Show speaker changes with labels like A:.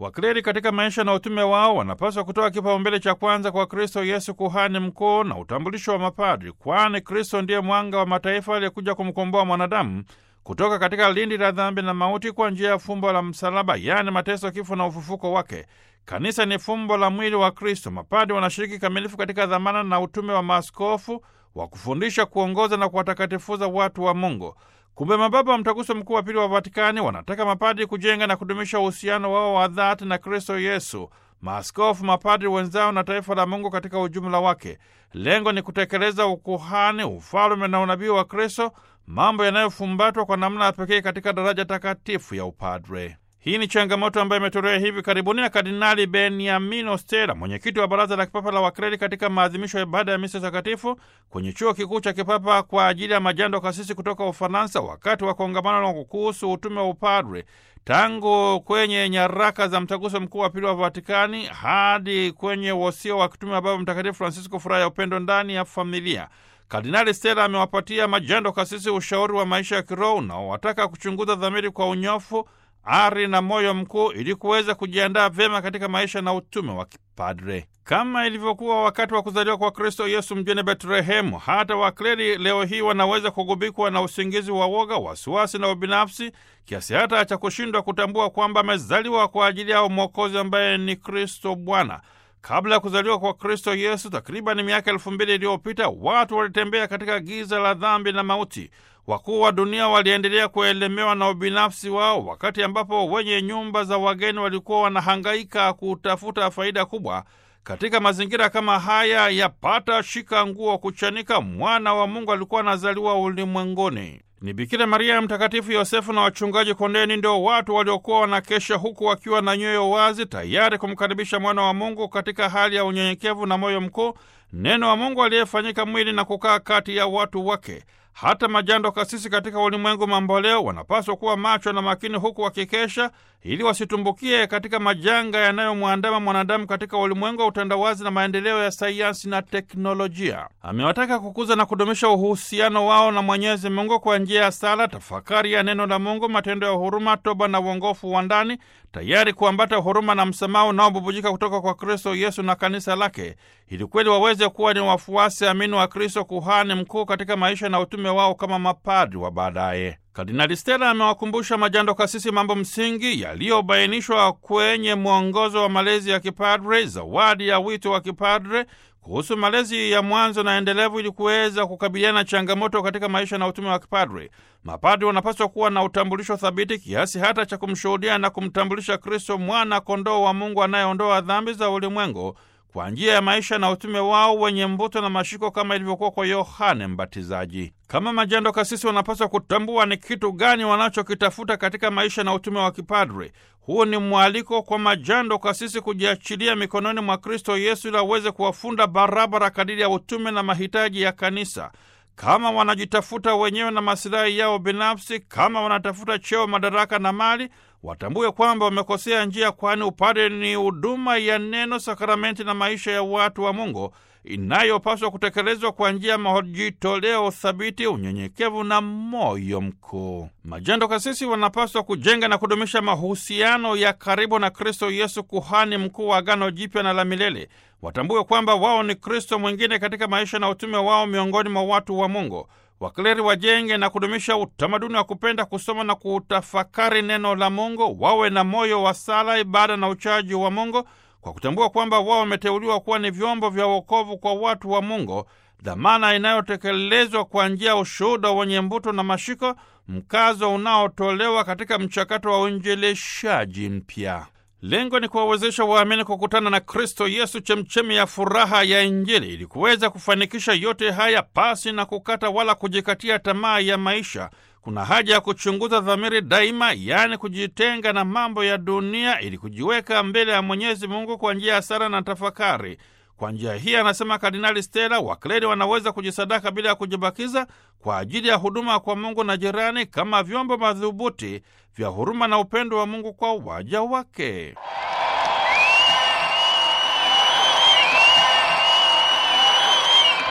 A: Wakleri katika maisha na utume wao wanapaswa kutoa kipaumbele cha kwanza kwa Kristo Yesu, kuhani mkuu na utambulisho wa mapadri, kwani Kristo ndiye mwanga wa mataifa aliyekuja kumkomboa mwanadamu kutoka katika lindi la dhambi na mauti kwa njia ya fumbo la msalaba, yaani mateso, kifo na ufufuko wake. Kanisa ni fumbo la mwili wa Kristo. Mapadi wanashiriki kamilifu katika dhamana na utume wa maaskofu wa kufundisha, kuongoza na kuwatakatifuza watu wa Mungu. Kumbe mababa wa Mtaguso Mkuu wa Pili wa Vatikani wanataka mapadi kujenga na kudumisha uhusiano wao wa dhati na Kristo Yesu, maaskofu, mapadri wenzao na taifa la Mungu katika ujumla wake. Lengo ni kutekeleza ukuhani, ufalume na unabii wa Kristo, mambo yanayofumbatwa kwa namna ya pekee katika daraja takatifu ya upadre. Hii ni changamoto ambayo imetolewa hivi karibuni na Kardinali Beniamino Stella, mwenyekiti wa Baraza la Kipapa la Wakreri, katika maadhimisho ya ibada ya misa takatifu kwenye chuo kikuu cha kipapa kwa ajili ya majando kasisi kutoka Ufaransa, wakati wa kongamano la kuhusu utume wa upadre tangu kwenye nyaraka za Mtaguso Mkuu wa Pili wa Vatikani hadi kwenye wosia wa kitume wa Baba Mtakatifu Francisco, furaha ya upendo ndani ya familia. Kardinali Stella amewapatia majando kasisi ushauri wa maisha ya kiroho unaowataka kuchunguza dhamiri kwa unyofu ari na moyo mkuu ili kuweza kujiandaa vyema katika maisha na utume wa kipadre. Kama ilivyokuwa wakati wa kuzaliwa kwa Kristo Yesu mjini Betlehemu, hata wakleri leo hii wanaweza kugubikwa na usingizi wa woga, wasiwasi na ubinafsi, kiasi hata cha kushindwa kutambua kwamba amezaliwa kwa ajili yao Mwokozi ambaye ni Kristo Bwana. Kabla ya kuzaliwa kwa Kristo Yesu, takriban miaka elfu mbili iliyopita, watu walitembea katika giza la dhambi na mauti. Wakuu wa dunia waliendelea kuelemewa na ubinafsi wao, wakati ambapo wenye nyumba za wageni walikuwa wanahangaika kutafuta faida kubwa. Katika mazingira kama haya ya pata shika nguo kuchanika, mwana wa Mungu alikuwa anazaliwa ulimwenguni. Ni Bikira Maria, Mtakatifu Yosefu na wachungaji kondeni ndio watu waliokuwa wanakesha huku wakiwa na nyoyo wazi, tayari kumkaribisha mwana wa Mungu katika hali ya unyenyekevu na moyo mkuu, neno wa Mungu aliyefanyika mwili na kukaa kati ya watu wake. Hata majando kasisi katika ulimwengu mamboleo wanapaswa kuwa macho na makini, huku wakikesha ili wasitumbukie katika majanga yanayomwandama mwanadamu katika ulimwengu wa utandawazi na maendeleo ya sayansi na teknolojia. Amewataka kukuza na kudumisha uhusiano wao na Mwenyezi Mungu kwa njia ya sala, tafakari ya neno la Mungu, matendo ya huruma, toba na uongofu wa ndani, tayari kuambata huruma na msamaha unaobubujika kutoka kwa Kristo Yesu na kanisa lake, ili kweli waweze kuwa ni wafuasi amini wa Kristo, kuhani mkuu katika maisha na utume wao kama mapadri wa baadaye. Kardinali Stella amewakumbusha majando kasisi mambo msingi yaliyobainishwa kwenye mwongozo wa malezi ya kipadre, zawadi ya wito wa kipadre, kuhusu malezi ya mwanzo na endelevu, ili kuweza kukabiliana na changamoto katika maisha na utume wa kipadre. Mapadri wanapaswa kuwa na utambulisho thabiti kiasi hata cha kumshuhudia na kumtambulisha Kristo, mwana kondoo wa Mungu anayeondoa dhambi za ulimwengu kwa njia ya maisha na utume wao wenye mvuto na mashiko kama ilivyokuwa kwa Yohane Mbatizaji. Kama majando kasisi wanapaswa kutambua ni kitu gani wanachokitafuta katika maisha na utume wa kipadre. Huu ni mwaliko kwa majando kasisi kujiachilia mikononi mwa Kristo Yesu ili aweze kuwafunda barabara kadiri ya utume na mahitaji ya kanisa. Kama wanajitafuta wenyewe na masilahi yao binafsi, kama wanatafuta cheo, madaraka na mali, watambue kwamba wamekosea njia, kwani upadre ni huduma ya neno, sakramenti na maisha ya watu wa Mungu inayopaswa kutekelezwa kwa njia ya majitoleo thabiti, unyenyekevu na moyo mkuu. Majando kasisi wanapaswa kujenga na kudumisha mahusiano ya karibu na Kristo Yesu, kuhani mkuu wa Agano Jipya na la milele. Watambue kwamba wao ni Kristo mwingine katika maisha na utume wao miongoni mwa watu wa Mungu. Wakleri wajenge na kudumisha utamaduni wa kupenda kusoma na kutafakari neno la Mungu, wawe na moyo wa sala, ibada na uchaji wa Mungu kwa kutambua kwamba wao wameteuliwa kuwa ni vyombo vya wokovu kwa watu wa Mungu, dhamana inayotekelezwa kwa njia ya ushuhuda wenye mbuto na mashiko, mkazo unaotolewa katika mchakato wa uinjilishaji mpya. Lengo ni kuwawezesha waamini kukutana na Kristo Yesu, chemchemi ya furaha ya Injili, ili kuweza kufanikisha yote haya pasi na kukata wala kujikatia tamaa ya maisha. Kuna haja ya kuchunguza dhamiri daima, yaani kujitenga na mambo ya dunia ili kujiweka mbele ya Mwenyezi Mungu kwa njia ya sala na tafakari. Kwa njia hii, anasema Kardinali Stella, wakleri wanaweza kujisadaka bila ya kujibakiza kwa ajili ya huduma kwa Mungu na jirani, kama vyombo madhubuti vya huruma na upendo wa Mungu kwa waja wake.